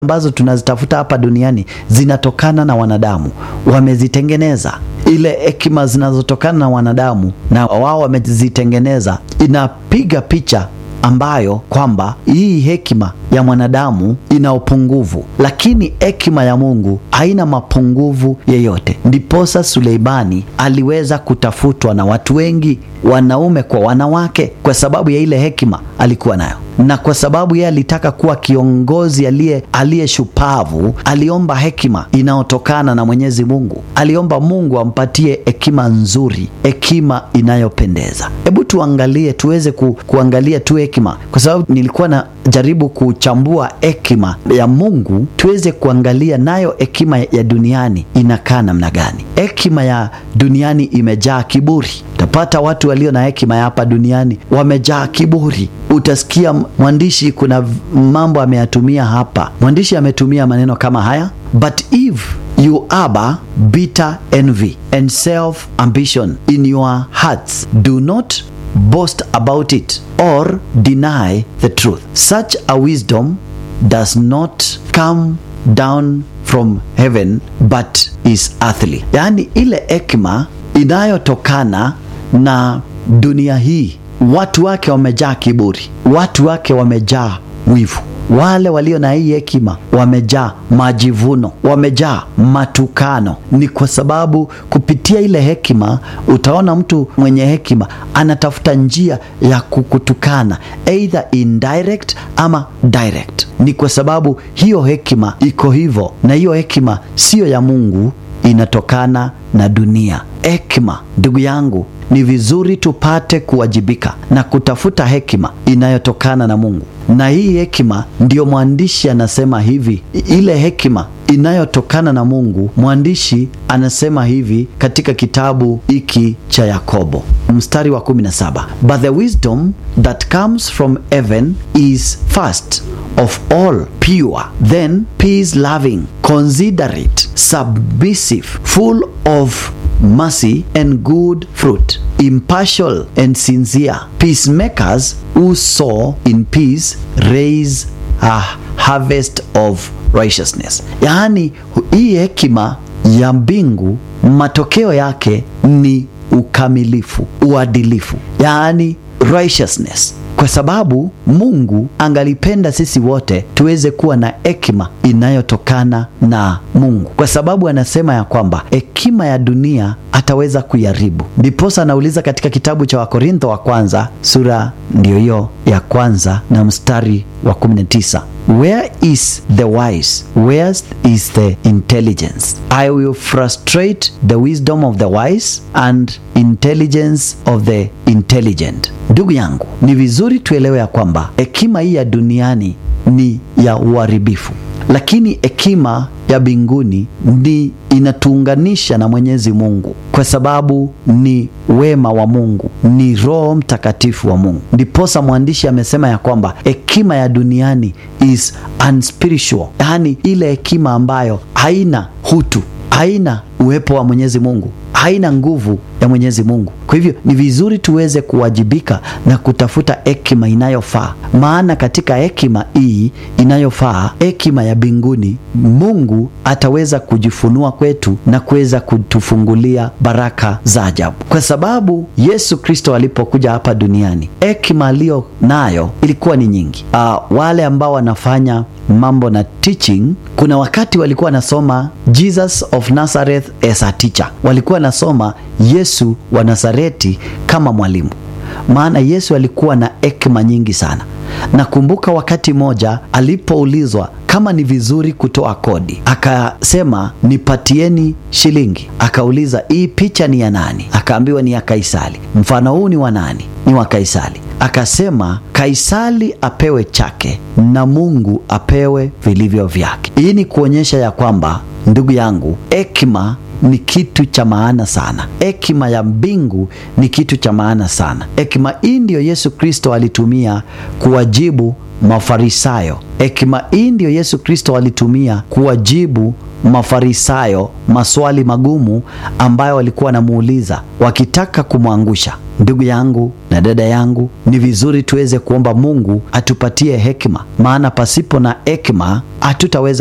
ambazo tunazitafuta hapa duniani zinatokana na wanadamu, wamezitengeneza. Ile hekima zinazotokana na wanadamu na wao wamezitengeneza, inapiga picha ambayo kwamba hii hekima ya mwanadamu ina upungufu, lakini hekima ya Mungu haina mapungufu yeyote. Ndiposa Suleimani aliweza kutafutwa na watu wengi, wanaume kwa wanawake, kwa sababu ya ile hekima alikuwa nayo, na kwa sababu yeye alitaka kuwa kiongozi aliye aliye shupavu, aliomba hekima inayotokana na Mwenyezi Mungu. Aliomba Mungu ampatie hekima nzuri, hekima inayopendeza. Hebu tuangalie, tuweze ku, kuangalia tu hekima, kwa sababu nilikuwa na jaribu kuchambua hekima ya Mungu, tuweze kuangalia nayo hekima ya duniani inakaa namna gani. Hekima ya duniani imejaa kiburi. Utapata watu walio na hekima ya hapa duniani wamejaa kiburi. Utasikia mwandishi, kuna mambo ameyatumia hapa. Mwandishi ametumia maneno kama haya, but if you harbor bitter envy and self ambition in your hearts do not boast about it or deny the truth. Such a wisdom does not come down from heaven but is earthly. Yaani ile hekima inayotokana na dunia hii, watu wake wamejaa kiburi, watu wake wamejaa wivu. Wale walio na hii hekima wamejaa majivuno, wamejaa matukano. Ni kwa sababu kupitia ile hekima, utaona mtu mwenye hekima anatafuta njia ya kukutukana, either indirect ama direct. Ni kwa sababu hiyo hekima iko hivyo, na hiyo hekima siyo ya Mungu, inatokana na dunia. Hekima, ndugu yangu, ni vizuri tupate kuwajibika na kutafuta hekima inayotokana na Mungu, na hii hekima ndiyo mwandishi anasema hivi, ile hekima inayotokana na Mungu. Mwandishi anasema hivi katika kitabu hiki cha Yakobo mstari wa 17, but the wisdom that comes from heaven is first of all pure, then peace loving, considerate, submissive, full of mercy and good fruit, impartial and sincere, peacemakers who sow in peace raise a harvest of righteousness. Yaani, hii hekima ya mbingu matokeo yake ni ukamilifu, uadilifu, yaani righteousness kwa sababu Mungu angalipenda sisi wote tuweze kuwa na hekima inayotokana na Mungu, kwa sababu anasema ya kwamba hekima ya dunia ataweza kuiharibu. Ndiposa anauliza katika kitabu cha Wakorintho wa kwanza sura ndiyo hiyo ya kwanza na mstari wa 19, where is the wise where is the intelligence I will frustrate the wisdom of the wise and intelligence of the intelligent. Ndugu yangu, ni vizuri tuelewe ya kwamba hekima hii ya duniani ni ya uharibifu, lakini hekima ya mbinguni ni inatuunganisha na Mwenyezi Mungu, kwa sababu ni wema wa Mungu, ni Roho Mtakatifu wa Mungu. Ndiposa mwandishi amesema ya kwamba hekima ya duniani is unspiritual, yaani ile hekima ambayo haina hutu, haina uwepo wa Mwenyezi Mungu, haina nguvu ya Mwenyezi Mungu. Kwa hivyo ni vizuri tuweze kuwajibika na kutafuta hekima inayofaa, maana katika hekima hii inayofaa, hekima ya mbinguni, Mungu ataweza kujifunua kwetu na kuweza kutufungulia baraka za ajabu, kwa sababu Yesu Kristo alipokuja hapa duniani, hekima aliyo nayo ilikuwa ni nyingi. Uh, wale ambao wanafanya mambo na teaching, kuna wakati walikuwa wanasoma Jesus of Nazareth as a teacher, walikuwa wanasoma Yesu wa Nazareti kama mwalimu, maana Yesu alikuwa na hekima nyingi sana. Nakumbuka wakati moja alipoulizwa kama ni vizuri kutoa kodi, akasema nipatieni shilingi. Akauliza, hii picha ni ya nani? Akaambiwa ni ya Kaisari. Mfano huu ni wa nani? Ni wa Kaisari. Akasema Kaisari apewe chake na Mungu apewe vilivyo vyake. Hii ni kuonyesha ya kwamba, ndugu yangu, hekima ni kitu cha maana sana. Hekima ya mbingu ni kitu cha maana sana. Hekima hii ndiyo Yesu Kristo alitumia kuwajibu Mafarisayo. Hekima hii ndiyo Yesu Kristo alitumia kuwajibu Mafarisayo maswali magumu ambayo walikuwa wanamuuliza wakitaka kumwangusha. Ndugu yangu na dada yangu, ni vizuri tuweze kuomba Mungu atupatie hekima, maana pasipo na hekima hatutaweza